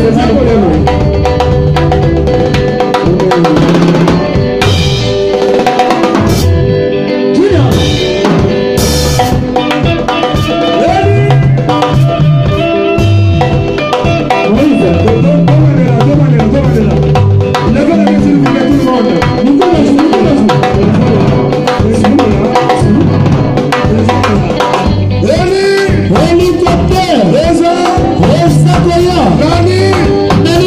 Helicopter. Esa koya. Nani?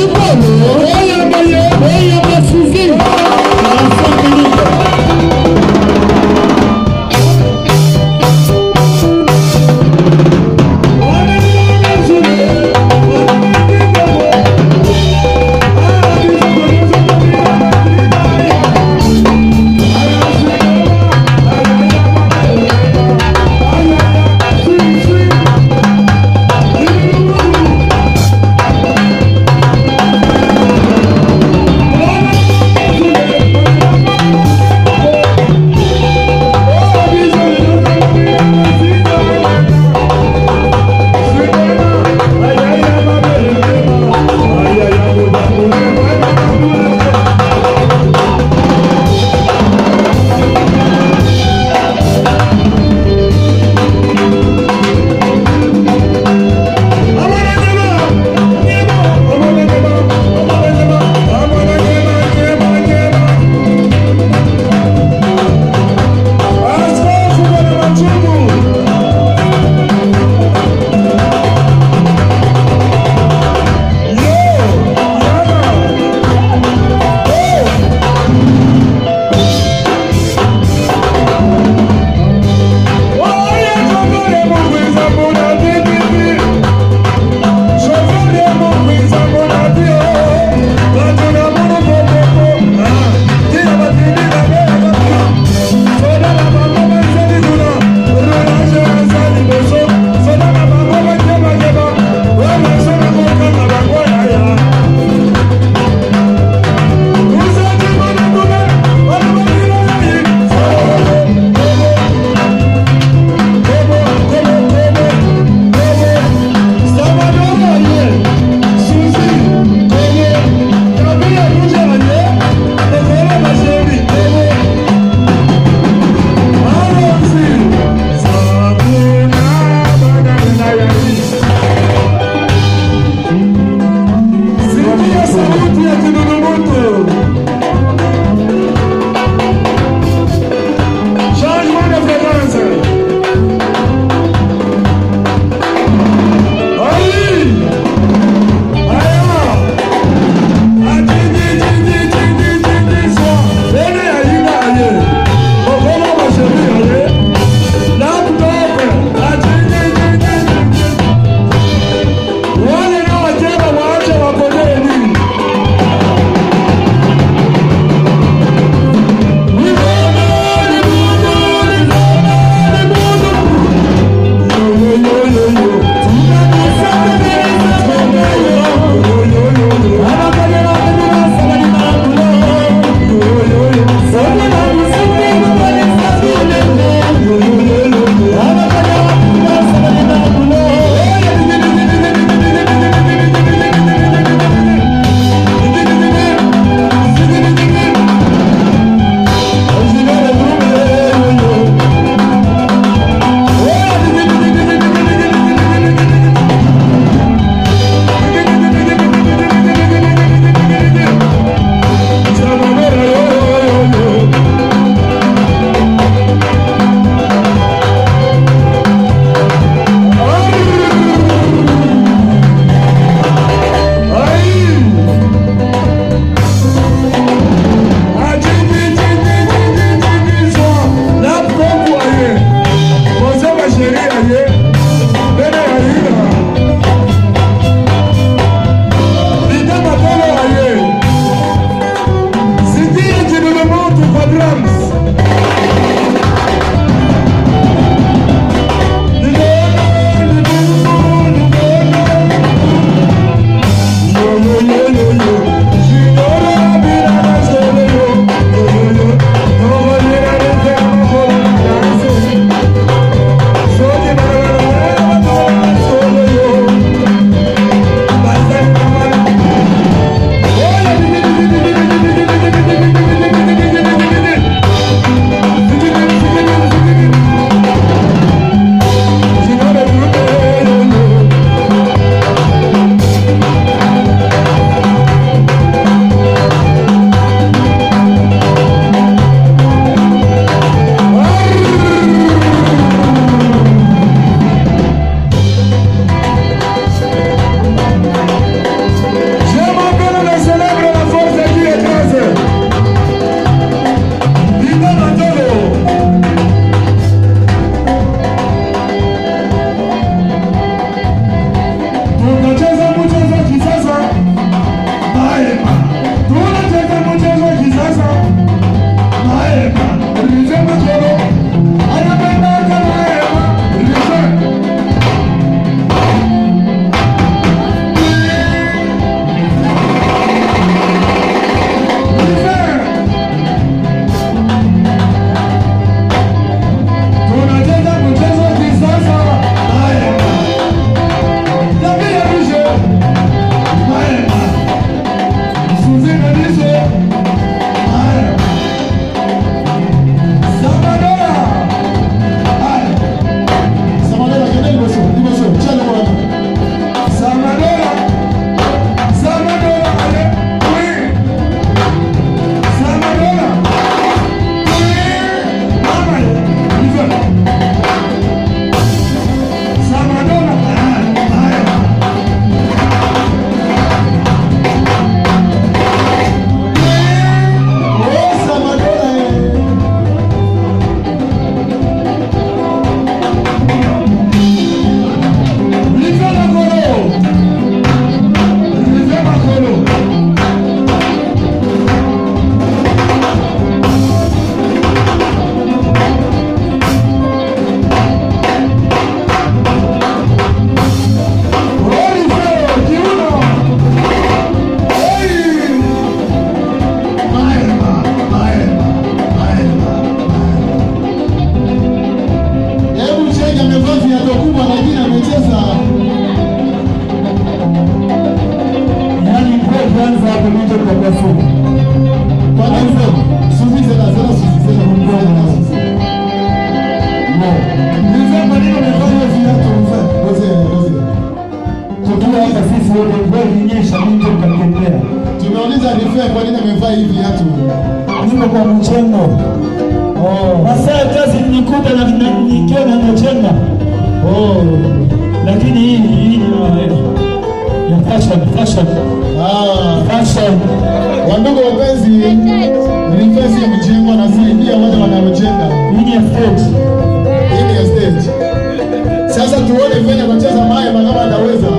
Carrefour. Kwa hivyo, Suzy c'est la zéro, Suzy c'est la bonne Bon. Nilikuwa kwa nini umefanya viatu mfano? Ngoja, ngoja. Tukiwa hapa sisi wote mvua ilinyesha mimi tukatembea. Tumeuliza Rife kwa nini amevaa hivi viatu. Niko kwa mchengo. Oh. Masaa ya kazi nikuta na na- nikiwa na mchenga. Oh. Lakini hii hii ni ya- ya fashion, fashion, Ah. fashion. Wandugu wapenzi, Rife si mjengo anasaidia wale wanaojenga. Hii ni ya stage. Hii ni ya stage. Sasa tuone venye atacheza Maema kama ataweza.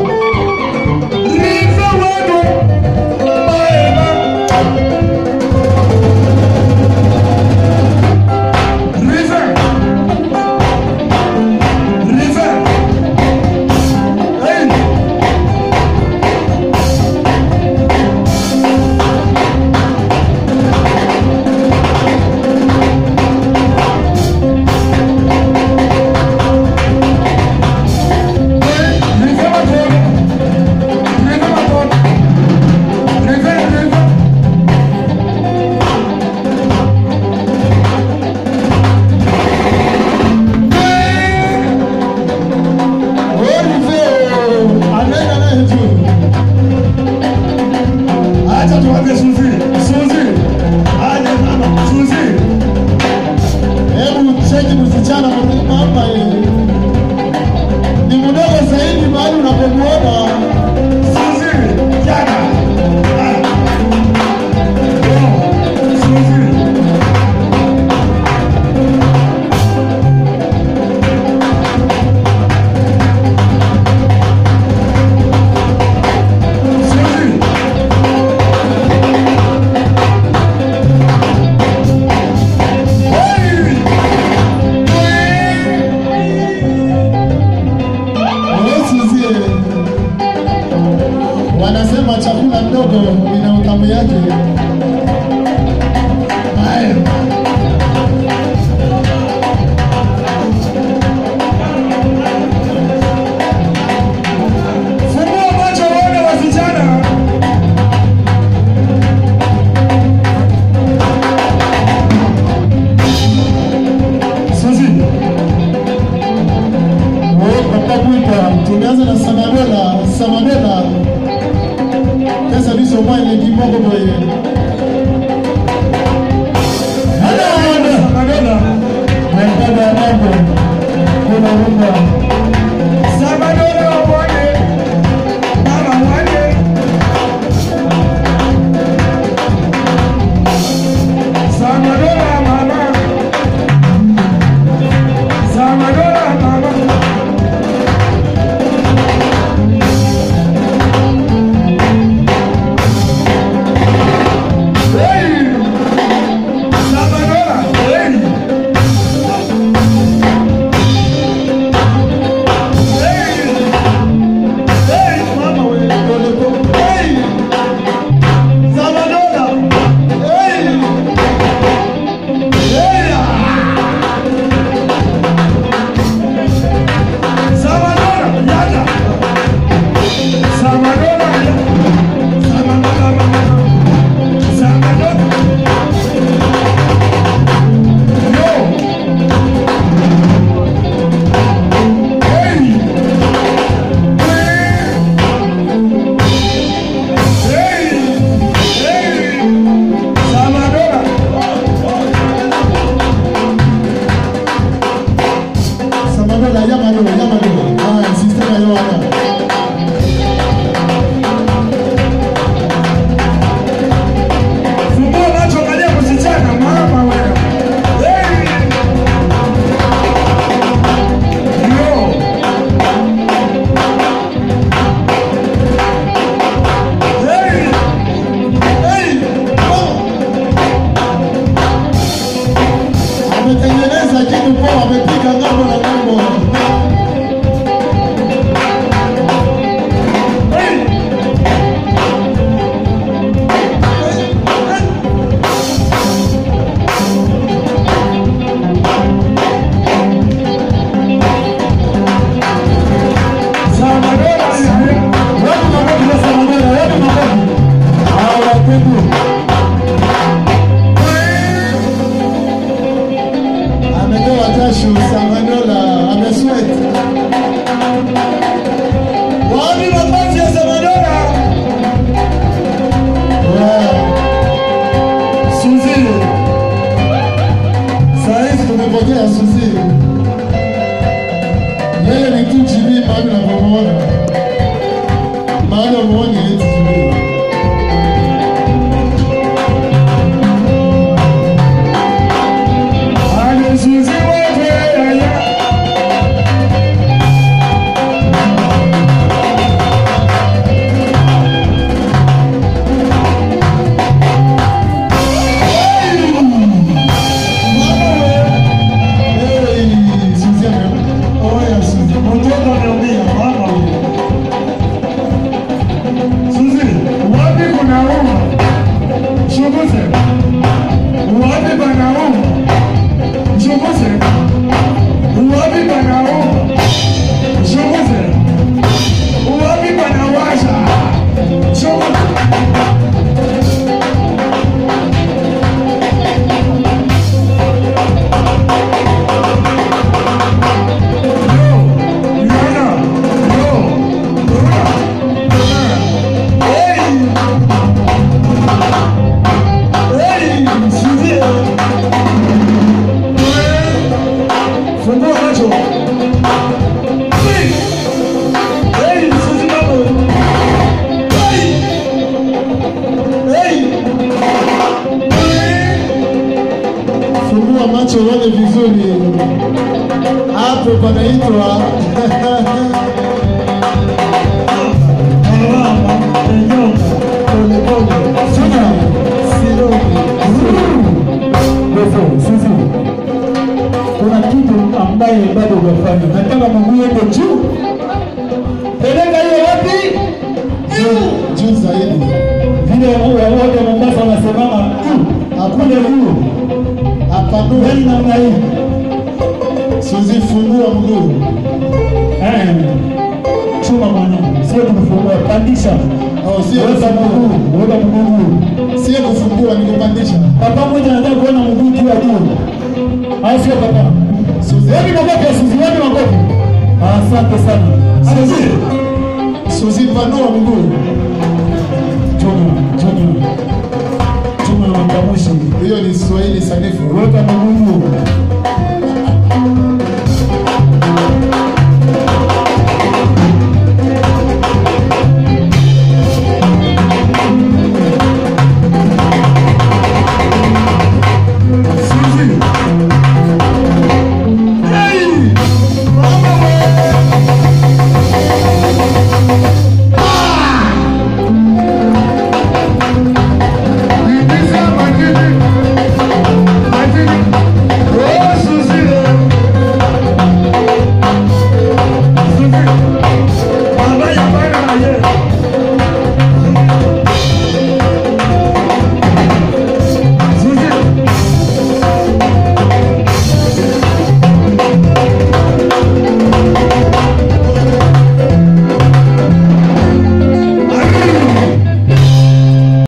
Oh, Rife, anaenda naye juu. Acha tuanze Suzi. Suzi. Aje mama. Suzi. Hebu cheki msichana mzima hapa yeye. Ni mdogo zaidi mahali unapomuona. Suzi. Jana. Ah. Oh. Suzi. Suzi. Usizie. Wanasema chakula ndogo ina utamu yake. Haya. Fungua macho uone wasichana. Suzi. Oh, papa kuita. Tumeanza na Samadola, Samadola. Pesa biso mwa ile kiboko boye. Madonna. Madonna. Naipenda ya mambo. Kuna rumba. Samadona uone. Mama uone. Samadona mama. Samadona mama. Hey! Samadona. Hey! Hey! Mama we. Hey! Samadona. Hey! Hey! Samadona. Yada. Samadona. Samadona. Samadona. Yo. Hey! Samadola, Yamadola, Yamadola. Ah, system ya Yohana. Ametengeneza kitu poa, amepiga ngambo na ngambo. Watu makofi kwa Samadola, watu makofi. Ah, wapendwa. kweli, hapo panaitwa Alama, Enyonga, polepole, sina sirogi. Wewe, sisi kuna kitu ambaye bado hujafanya. Nataka mguu yako juu, peleka hiyo wapi? Juu- juu zaidi. Vile wote Mombasa wanasemama juu, hakuna juu. Apanue, Yaani namna hii sizifungua mguu. Eh, chuma mwanangu, sio kufungua, pandisha, Oh, sio weka kufungua. mguu, weka mguu. Sio kufungua, ni kupandisha. Papa mmoja anataka kuona mguu juu ya juu, au sio papa? Suzi, Wapi makofi ya Suzi? Wapi makofi? Asante sana. Suzi, Suzi, panua mguu.